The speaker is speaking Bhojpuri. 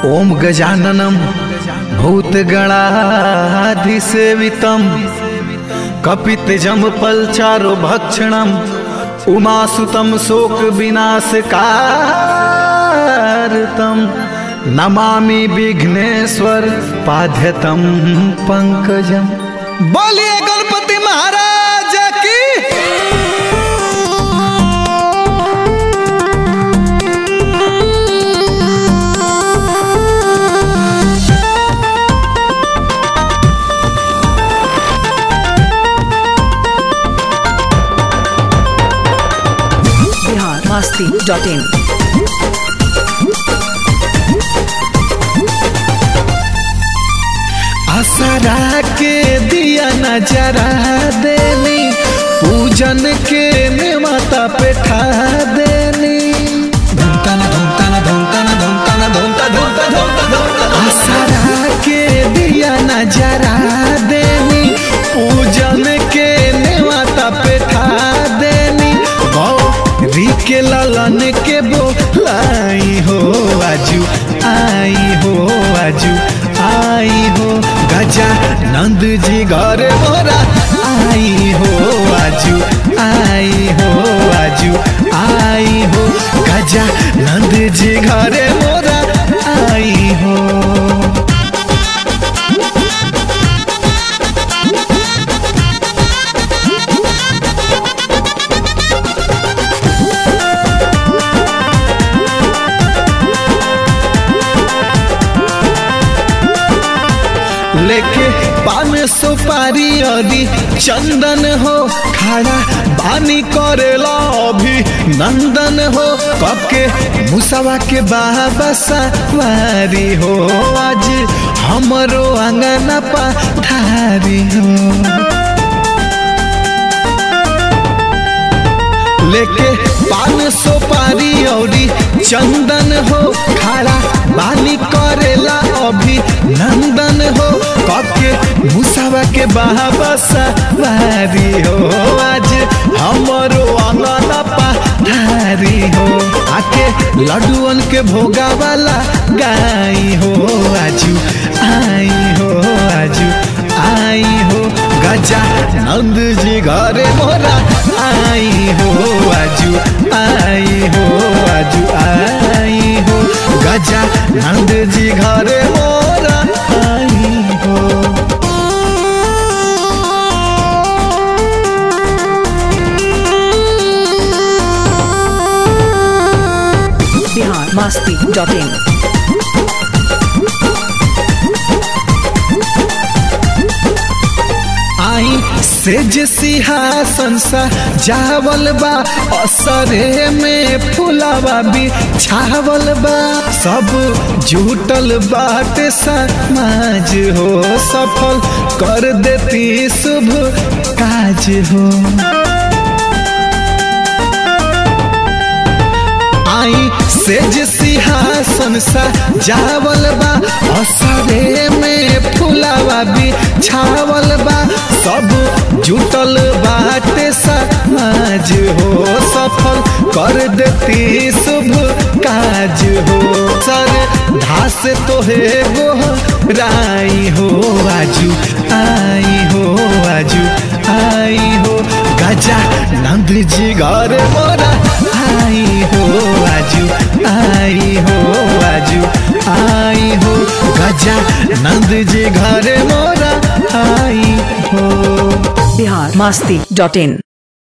ओम गजाननम भूतगणाधिसेवितम कपितजम पलचारो भक्षणम उमासुतम शोक विनाशकारतम नमामि विघ्नेश्वर पाध्यतम पंकजम बोलिए गणपति महाराज की बिहार मस्ती डॉट इन असरा के दिया नजरा देनी पूजन के नेवता पे ठा देनी धूमता ना धूमता ना धूमता ना धूमता ना धूमता धूमता धूमता धूमता असरा के दिया नजरा देनी पूजन के नेवता पे ठा देनी गौरी के ललन के बोलाई हो आजू आई हो आजू आई हो गजा नंद जी घर मोरा आई हो आजू आई हो आजू आई हो गजा नंद जी घर मोरा आई हो लेके पान सुपारी अदी चंदन हो खड़ा बानी करेला अभी नंदन हो कब के मुसवा के बाबा सवारी हो आज हमरो अंगना पधारी हो लेके पान सुपारी औरी चंदन हो खड़ा बानी करेला अभी नंदन हो कके मुसावा के बाबा सवारी हो आज हमरो अंगना पधारी हो आके लड्डुअन के भोगा वाला गाई हो आजू आई हो आजू आई हो गजा नंद जी घरे मोरा आई हो आजू आई हो आजू आई हो गजा नंद जी घरे मोरा आई हो बिहार मस्ती डॉट इन आई सेज सिंहासन सा जावल बा असरे में फुलावा भी छावल बा सब जुटल बाट समाज हो सफल कर देती शुभ काज हो आई सेज सिंहासन सा जावल बा असरे में फुलावा भी छावल बा सब जुटल बाटे समाज हो सफल कर देती शुभ काज हो सर धास तोहे गो राई हो आजू आई हो आजू आई हो गजा नंद जी घर मोरा आई हो आजू आई हो आजू आई हो गजा नंद जी घर मोरा आई हो बिहार मस्ती डॉट इन